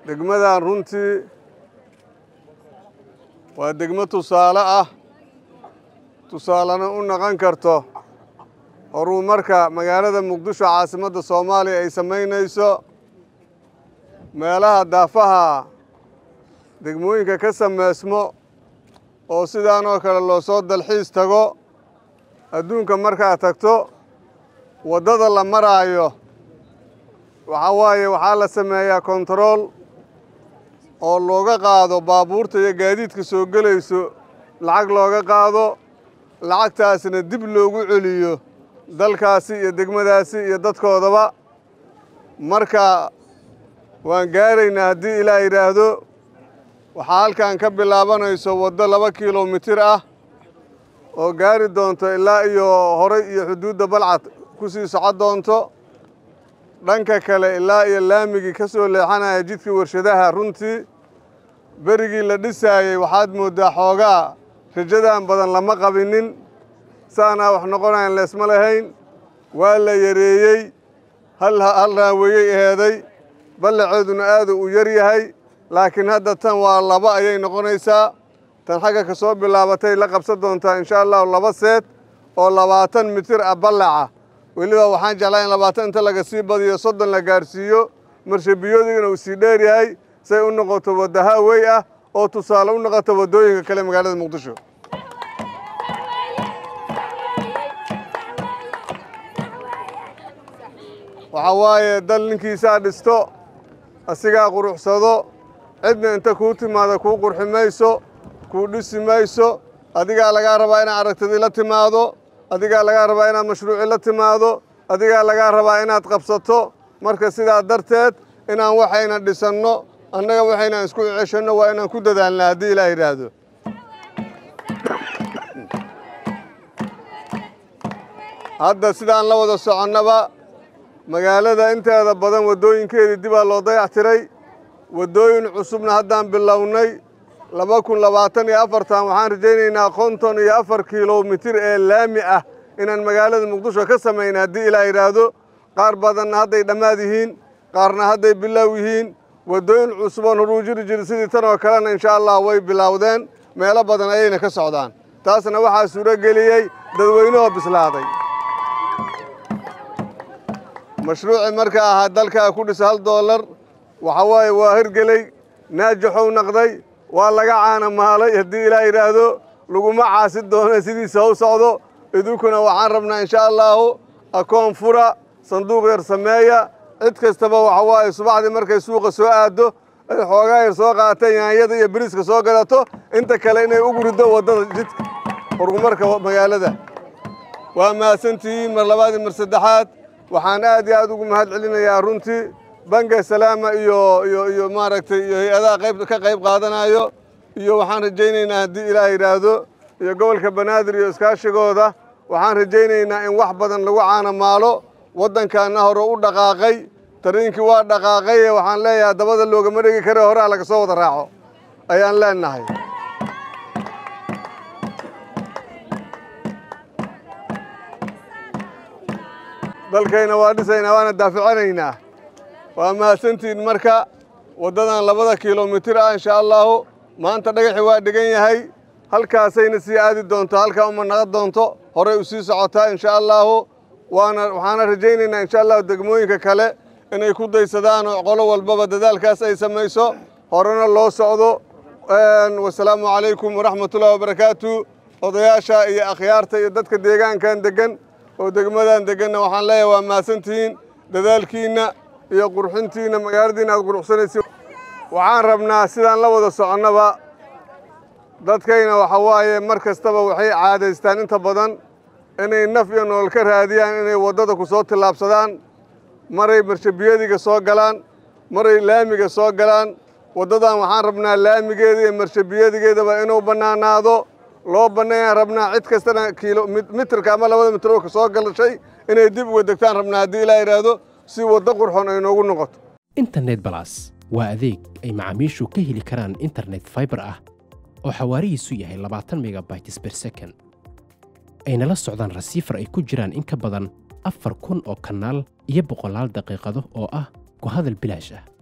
degmadan runtii waa degmo tusaale ah tusaalena u noqon karto horumarka magaalada muqdisho caasimadda soomaaliya ay samaynayso meelaha daafaha degmooyinka ka sameysmo oo sidaan oo kale loo soo dalxiis tago adduunka markaad tagto waddada la maraayo waxaa waaye waxaa la sameeyaa kontarool oo looga qaado baabuurta iyo gaadiidka soo gelayso lacag looga qaado lacagtaasna dib loogu celiyo dalkaasi iyo degmadaasi iyo dadkoodaba marka waan gaaraynaa haddii ilaa yidhaahdo waxaa halkan ka bilaabanayso waddo laba kilomitir ah oo gaari doonto ilaa iyo horay iyo xuduudda balcad ku sii socon doonto dhanka kale ilaa iyo laamigii ka soo leexanaya jidkii warshadaha runtii berigii la dhisaayey waxaad mooddaa xoogaa rajadan badan lama qabinin saanaa wax noqonayan leesma lahayn waa la yareeyey hal raaweeyey eheeday ballaceeduna aadu u yar yahay laakiin hadda tan waa laba ayay noqonaysaa tan xagga ka soo bilaabatay la qabsan doontaa insha allahu laba seed oo labaatan mitir ah ballaca weliba waxaan jeclaa in labaatan inta laga sii badiyo soddon la gaarsiiyo marshabiyoodina uu sii dheer yahay say u noqoto wadda haawey ah oo tusaale u noqoto waddooyinka kale magaalada muqdisho waxaa waaye dal ninkiisaa dhisto asigaa quruxsado cidna inta kuu timaado kuu qurxi mayso kuu dhisi mayso adigaa lagaa rabaa inaad aragtidii la timaado adigaa lagaa rabaa inaad mashruuci la timaado adigaa lagaa rabaa inaad qabsato marka sidaa darteed inaan waxayna dhisanno annaga waxaynaan isku ceshanno waa inaan ku dadaalna haddii ilaa yidhaahdo hadda sidaan la wada soconnaba magaalada inteeda badan waddooyinkeedii dibaa loo dayactiray waddooyin cusubna haddaan bilownay laba kun labaatan iyo afartan waxaan rajaynaynaa konton iyo afar kilomitir ee laami ah inaan magaalada muqdisho ka samayna haddii ilaa yidhaahdo qaar badanna hadday dhammaad yihiin qaarna hadday bilaaw yihiin waddooyin cusuboon horuu jiri jiri sidii tan oo kalena insha allah way bilowdeen meelo badan ayayna ka socdaan taasna waxaa suuro geliyey dadweynahoo bislaaday mashruuci marka ahaa dalkaa ku dhisa hal doolar waxa waaye waa hirgeley naajaxow naqday waa laga caana maalay haddii ilaa yidhaahdo laguma caasi doono sidiisa haw socdo idinkuna waxaan rabnaa insha allaahu akoon fura sanduuq yar sameeya cid kastaba waxa waaye subaxdii markay suuqa soo aaddo ay xoogaa yar soo qaateen yaanyada iyo biriiska soo gadato inta kale inay ugu riddo waddada jidka horumarka magaalada waa mahadsantihiin mar labaadii mar saddexaad waxaan aad iyo aad ugu mahad celinayaa runtii banka salaama iyo iyo iyo maaragtay iyo hay-adaha qayb ka qayb qaadanayo iyo waxaan rajaynaynaa haddii ilaah yidhaahdo iyo gobolka banaadir iyo iskaashigooda waxaan rajaynaynaa in wax badan lagu caanamaalo waddankaana hore u dhaqaaqay tariinkii waa dhaqaaqaye waxaan leeyahay dabada loogama dhegi kare horaa laga soo wada raaco ayaan leenahay dalkayna waa dhisaynaa waana daaficanaynaa waa mahadsantihiin marka waddadan labada kilomitir ah insha allaahu maanta dhagaxi waa dhigan yahay halkaasayna sii aadi doonto halkaa uma naqon doonto horay u sii socotaa insha allaahu waana waxaana rajaynaynaa insha allahu degmooyinka kale inay ku daysadaan oo qolo walbaba dadaalkaas ay samayso horena loo socdo wasalaamu calaykum waraxmatullahi wabarakaatu odayaasha iyo akhyaarta iyo dadka deegaankan deggan oo degmadan degganna waxaan leeyahay waa mahadsantihiin dadaalkiinna iyo qurxintiinna magaaladiinna aad quruxsanaysi waxaan rabnaa sidaan la wada soconnaba dadkayna waxa waaye mar kastaba waxay caadaystaan inta badan inay naf iyo nolol ka raadiyaan inay waddada ku soo tillaabsadaan maray marshabiyadiga soo galaan maray laamiga soo galaan waddadan waxaan rabnaa laamigeeda iyo marshabiyadigeedaba inuu bannaanaado loo banneeyaan rabnaa cid kastana kiilo mitirka ama labada mitir ka soo galashay inay dib uga degtaan rabnaa haddii ilaa yidhaahdo si waddo qurxoon ay noogu noqoto internet balas waa adeeg ay macaamiishu ka heli karaan internet fiber ah oo xawaarihiisu yahay labaatan megabytes per second ayna la socdaan rasiifar ay ku jiraan in ka badan afar kun oo kanaal iyo boqolaal daqiiqado oo ah ku hadal bilaash ah